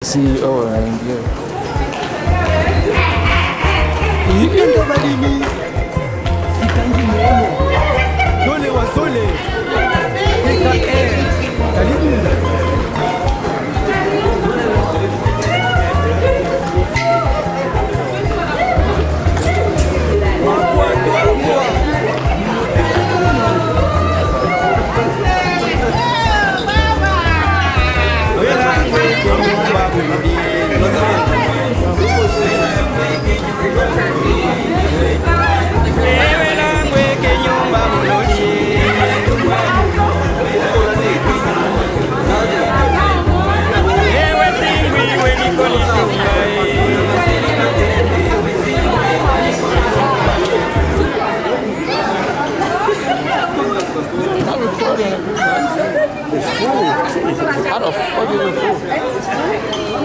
CEO anaingia. Ndo madini Kitangi Mono Dole wa Dole PKR Karibu How the fuck is it full?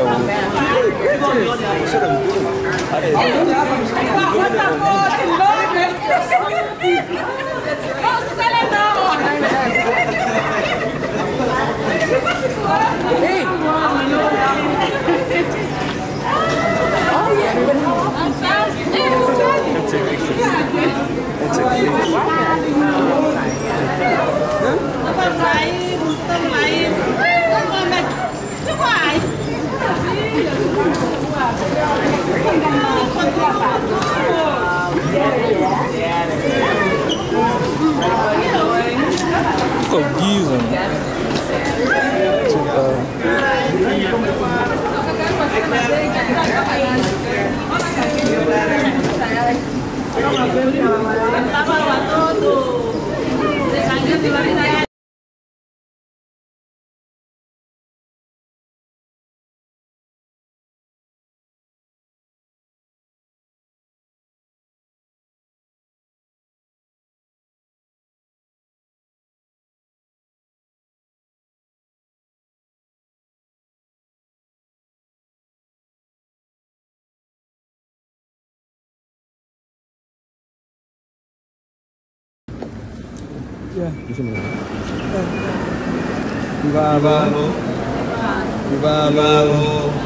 Iko giza. Uh, Kibalo Kibalo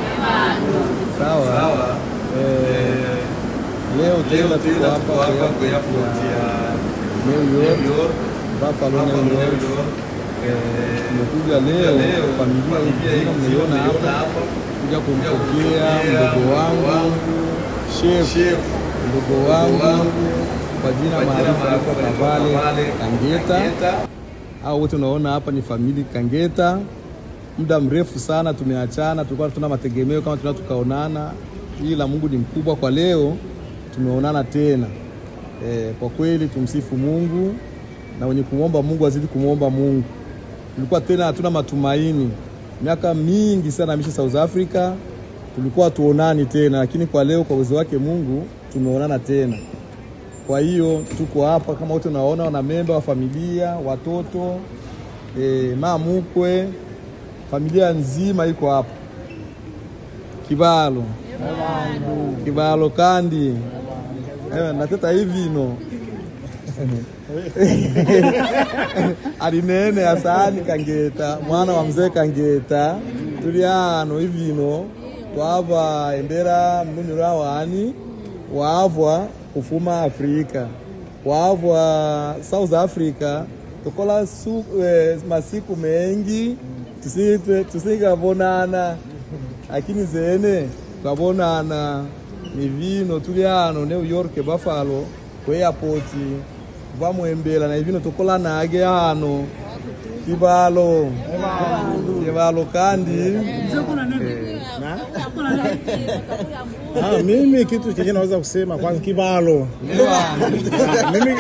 Sawa Eh, Leo tena tuko hapa kwa airport ya New York Buffalo New York Eh, tumekuja leo familia nzima mnaiona hapa kuja kumpokea mdogo wangu chef mdogo wangu kwa jina maarufu anaitwa Kavale Kangeta au wote unaona hapa ni famili Kangeta. Muda mrefu sana tumeachana, tulikuwa tuna mategemeo kama tuna tukaonana, ila Mungu ni mkubwa. Kwa leo tumeonana tena. E, kwa kweli tumsifu Mungu na wenye kumwomba Mungu azidi kumwomba Mungu. Tulikuwa tena hatuna matumaini, miaka mingi sana misha South Africa, tulikuwa tuonani tena, lakini kwa leo kwa uwezo wake Mungu tumeonana tena. Kwa hiyo tuko hapa kama wote unaona, wana memba wa familia, watoto e, mama mkwe, familia nzima iko hapa. Kibalo Kibalo kandi Ewe, nateta hivi ino alinene asani Kangeta mwana wa mzee Kangeta tuli hano hivino twava endera mnunira wani waavwa kufuma Afrika waavwa South Africa tukola su, eh, masiku mengi tusi- tusingavonana lakini zene twavonana ni vino tuli hano New York Buffalo ku airport vamwembela na ivino tukola nage hano kibalo kibalo kandi Ah, mimi kitu chenye naweza kusema kwanza kibalo mimi,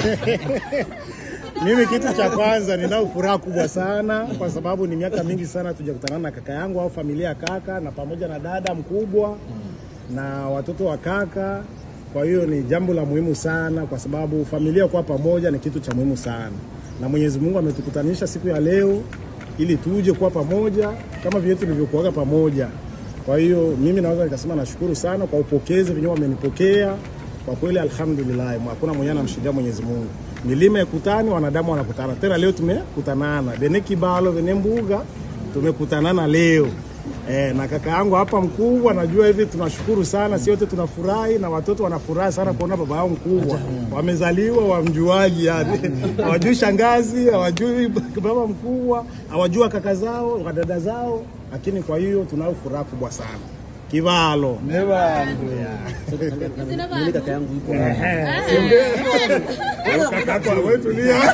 mimi kitu cha kwanza ninao furaha kubwa sana kwa sababu ni miaka mingi sana tujakutana na kaka yangu au familia ya kaka na pamoja na dada mkubwa na watoto wa kaka. Kwa hiyo ni jambo la muhimu sana kwa sababu familia kuwa pamoja ni kitu cha muhimu sana, na Mwenyezi Mungu ametukutanisha siku ya leo ili tuje kuwa pamoja kama vile tulivyokuwaga pamoja. Kwa hiyo mimi naweza nikasema nashukuru sana kwa upokezi venyewe wamenipokea. Kwa kweli alhamdulillah, hakuna mwenye anamshindia Mwenyezi Mungu. Milima ikutani, wanadamu wanakutana tena. Leo tumekutanana bene kibalo bene mbuga, tumekutanana leo Eh, na kaka yangu hapa mkubwa, najua hivi tunashukuru sana, si wote tunafurahi na watoto wanafurahi sana kuona baba yao mkubwa wamezaliwa, wamjuaji yani hawajui shangazi, hawajui baba mkubwa, hawajua kaka zao, wadada zao, lakini kwa hiyo tunayo furaha kubwa sana kivalo Mimi kaka yangu yuko kaka yako wewe tulia.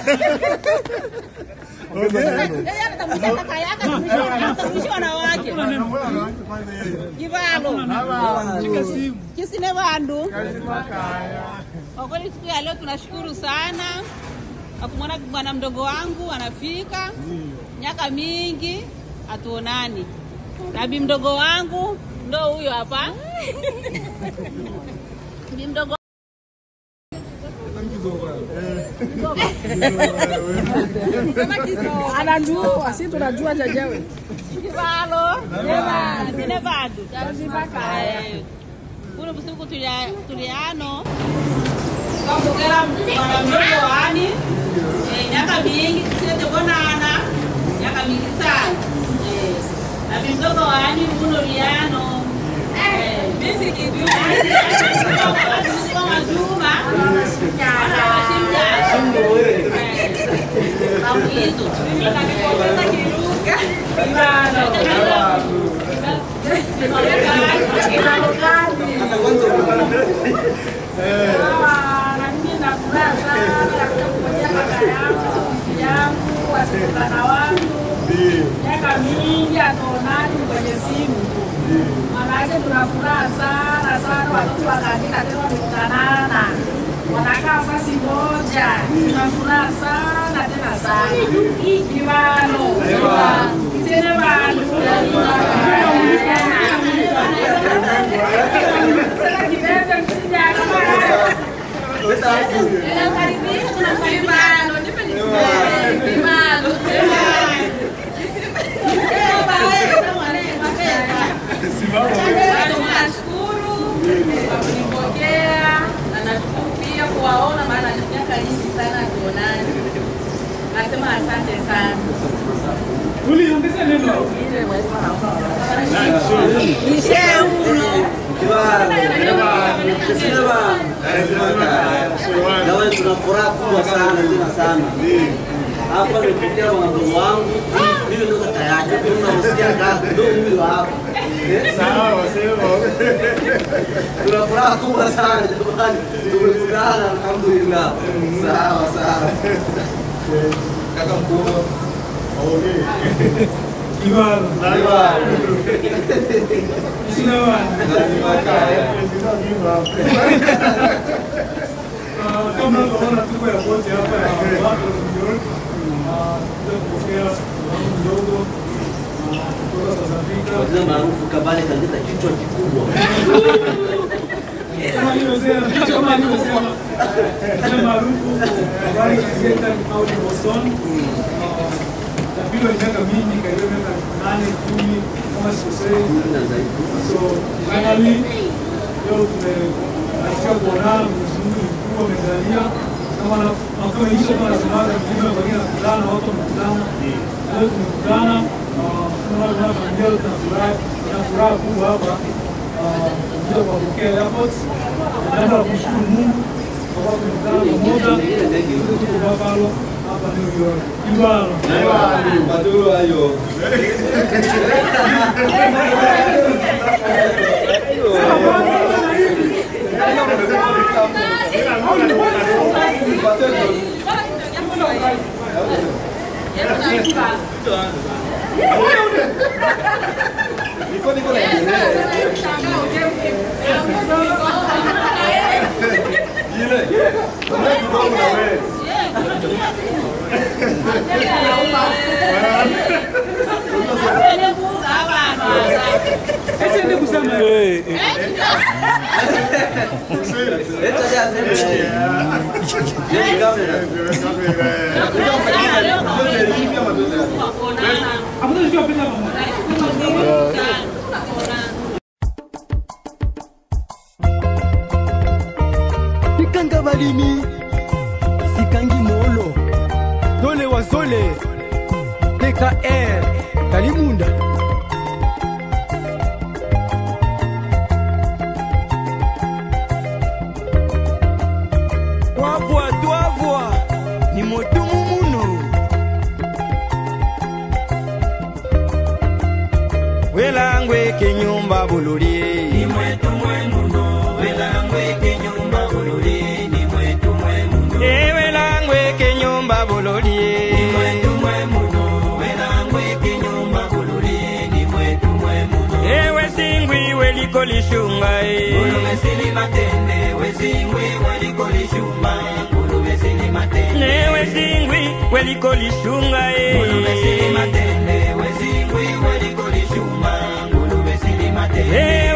yeye anatambulisha kaka yake, anatambulisha wanawake. Kivalo. Kisine bandu. Kwa kweli siku ya leo tunashukuru sana kwa kumwona bwana mdogo wangu anafika miaka mingi hatuonani. Na bi mdogo wangu ndo huyo hapa. Bi mdogo anajua si tunajua jajewe Kivalo. Kisine bandu. Eh, kuno busiku tulia tuliano kakugera mwana mdogo wani eh, miaka mingi tusitebonana miaka mingi sana eh, na bimdogo wani kuno liano eh, kwa majuma kamuizo na mimi na furaha sana katika kungojea kaka yangu rafiki yangu wasikutana wangu miaka mingi hatuonani kwenye simu manake tuna furaha sana sana watoto wakaandika tena wamekutanana wanakaa fasi moja tuna furaha sana tena sana kivano kitene vandu kibebe msijaka Nashukuru kwa kunipokea na nashukuru pia kuwaona, maana ni miaka nyingi sana tuonani. Nasema asante sana. Nawe tuna furaha kubwa sana tena sana. Hapa nimepokea mwanangu wangu, mimi ndo kaka yake, mimi namsikia kaka, ndo huyu hapa. Sawa, sema. Tuna furaha kubwa sana jamani, tumekutana alhamdulillah. Sawa sawa. Kaka mkubwa. Lazima kaya. kama unaona tuko ya wote hapa na watu milioni kuja kupokea wangu mdogo ah, kutoka South Africa. Wazee maarufu Kabale kaleta kichwa kikubwa. Kama alivyosema kama alivyosema jina maarufu habari kaleta out in Boston. Ah, Tapigwa miaka mingi, karibu miaka nane kumi kama sikosei. So finally leo tumefanikiwa kuonana, Mwenyezi Mungu ni mkubwa, amejalia kama na- na kama hicho kama nasemaga mjumbe kwa kila kukutana, watu wamekutana. Leo tumekutana, ah, tunaona tunaona familia yote na furaha, na furaha kubwa hapa ah, kuja kuwapokea airport. Naomba kumshukuru Mungu kwa kuwa tumekutana pamoja, Sisi tuko Buffalo hapa New York. Ibalo. Maduro hayo. Niko niko na ile. Kuna kidogo na wewe. Eti kusema Leta ya sema yeye kamera. hapo ndio pia pamoja. pikanga balimi sikangi molo dole wa zole pkr kalimunda welangwe kinyumba bululie ni mwetu mwe muno welangwe kinyumba bululi ni mwetu mwe muno e welangwe kinyumba bululie ni mwetu mwe muno welangwe kinyumba bululi ni mwetu mwe muno e wesingwi welikolishunga e ngulube sili matende wezingwi welikolishuma ngulube sili matende ne wesingwi welikolishunga e ngulube sili matende wezingwi welikolishuma ngulube sili matende e